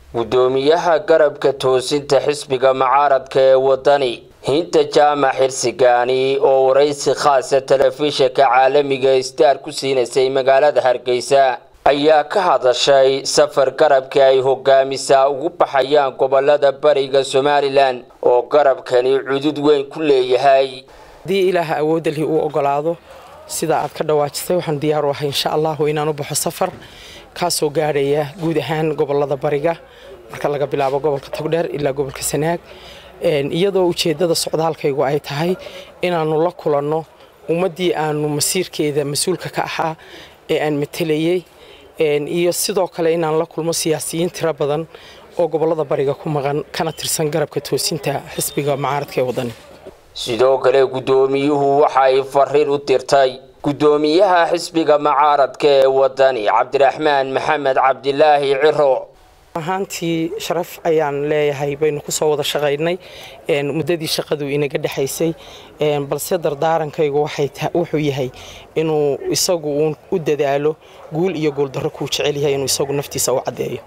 gudoomiyaha garabka toosinta xisbiga mucaaradka ee wadani hinta jaamac xirsigaani oo waraysi khaasa telefishinka caalamiga star ku siinaysay magaalada hargeysa ayaa ka hadashay safar garabka ay hogaamisaa ugu baxayaan gobolada bariga somalilan oo garabkani cudud weyn ku leeyahay haddii ilaaha awoodda lihi uu ogolaado sida aad ka dhawaajisay waxaan diyaar u ahay insha allahu inaan u baxo safar kaasoo gaadhaya guud ahaan gobolada bariga marka laga bilaabo gobolka togdheer ilaa gobolka sanaag iyadoo ujeeddada socdaalkaygu ay tahay inaannu la kulanno ummaddii aanu masiirkeeda mas-uulka ka ahaa ee aan matelayey iyo sidoo kale inaan la kulmo siyaasiyiin tiro badan oo gobolada bariga ku maqan kana tirsan garabka toosinta xisbiga mucaaradka ee wadani sidoo kale guddoomiyuhu waxa ay fariin u dirtay guddoomiyaha xisbiga mucaaradka ee wadani cabdiraxmaan maxamed cabdilaahi ciro ahaantii sharaf ayaan leeyahay baynu ku soo wada shaqaynay muddadii shaqadu inaga dhexaysay balse dardaarankaygu wuxuu yahay inuu isagu uun u dadaalo guul iyo guuldarro kuu jecel yahay inuu isagu naftiisa u caddeeyo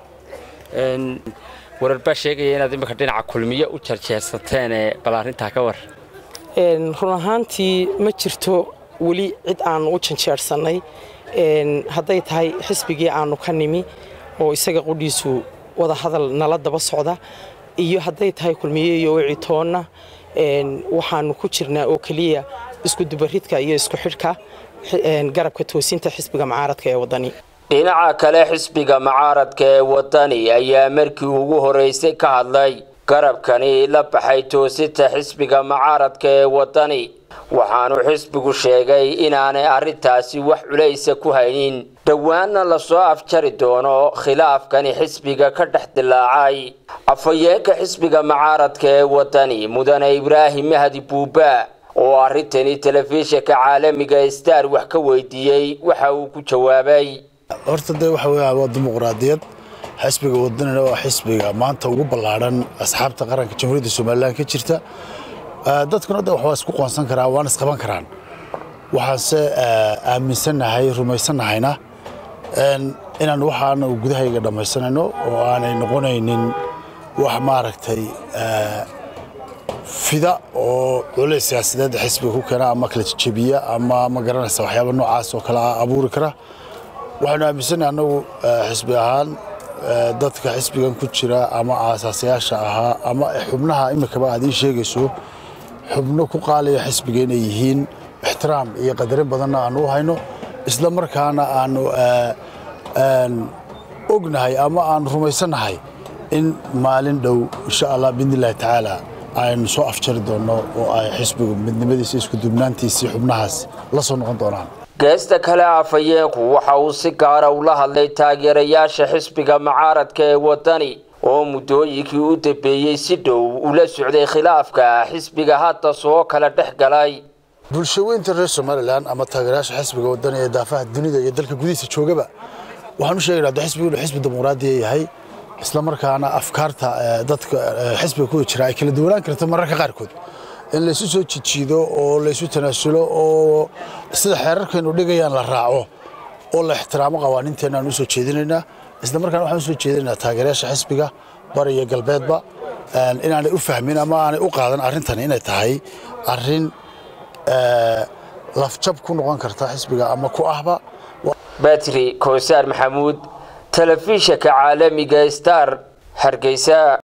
warar baa sheegaya inaad imika dhinaca kulmiyo u jarjeersateen bal arrintaa ka war run ahaantii ma jirto weli cid aanu u janjeersannay hadday tahay xisbigii aanu ka nimi oo isaga qudhiisu wada hadal nala daba socda iyo hadday tahay kulmiye iyo wicitoonna waxaanu ku jirnaa oo keliya isku dubaridka iyo isku xidhka garabka toosinta xisbiga mucaaradka ee wadani dhinaca kale xisbiga mucaaradka ee wadani ayaa markii ugu horeysay ka hadlay garabkani la baxay toosinta xisbiga mucaaradka ee wadani waxaanu xisbigu sheegay inaanay arrintaasi wax culaysa ku haynin dhowaanna lasoo afjari doono khilaafkani xisbiga ka dhex dilaacay afhayeenka xisbiga mucaaradka ee wadani mudane ibraahim mahdi buuba oo arrintani telefishinka caalamiga star wax ka weydiiyey waxa uu ku jawaabay horta dee waxa weya waa dimuqraadiyad xisbiga wadanina waa xisbiga maanta ugu ballaadhan asxaabta qaranka jamhuuriyadda somalilan ka jirta dadkuna de waxbaa isku qoonsan karaa waana isqaban karaan waxaanse aaminsannahay rumaysannahayna inaan waxaana gudahayga dhammaysanayno oo aanay noqonaynin wax maaragtay fida oo culays siyaasadeed xisbiga ku keena ama kala jebiya ama ma garanaysa waxyaaba noocaas oo kale abuuri kara waxaanu aaminsannahay annagu xisbi ahaan dadka xisbigan ku jira ama aasaasayaasha ahaa ama xubnaha imikaba aad ii sheegayso xubno ku qaalaya xisbiga inay yihiin ixtiraam iyo qadarin badanna aanu u hayno isla markaana aanu ognahay ama aanu rumaysannahay in maalin dhow insha allah biidnillahi tacaala aynu soo afjari doonno oo ay xisbigu midnimadiisa isku dubnaantiisii xubnahaas la soo noqon doonaan geesta kale afhayeenku waxa uu si gaara ula hadlay taageerayaasha xisbiga mucaaradka ee wadani oo muddooyinkii u dambeeyey si dhow ula socday khilaafka xisbiga hadda soo kala dhex galay bulshaweynta reer somalilan ama taageerayaasha xisbiga wadani ee daafaha dunida iyo dalka gudihiisa joogaba waxaan u sheegaynaa de xisbigu inuu xisbi dimuqraadiya yahay isla markaana afkaarta dadka xisbiga kuwa jira ay kala duwanaan karto mararka qaarkood in laysu soo jijiido oo laysu tanaasulo oo sida xeerarkaynu dhigayaan la raaco oo la ixtiraamo qawaaniinteenna aan u soo jeedinaynaa isla markaana waxaan u soo jeedinaynaa taageerayaasha xisbiga bari iyo galbeedba inaanay u fahmin ama aanay u qaadan arrintani inay tahay arrin lafjab ku noqon karta xisbiga ama ku ahba batri koosaar maxamuud telefishinka caalamiga star hargeysa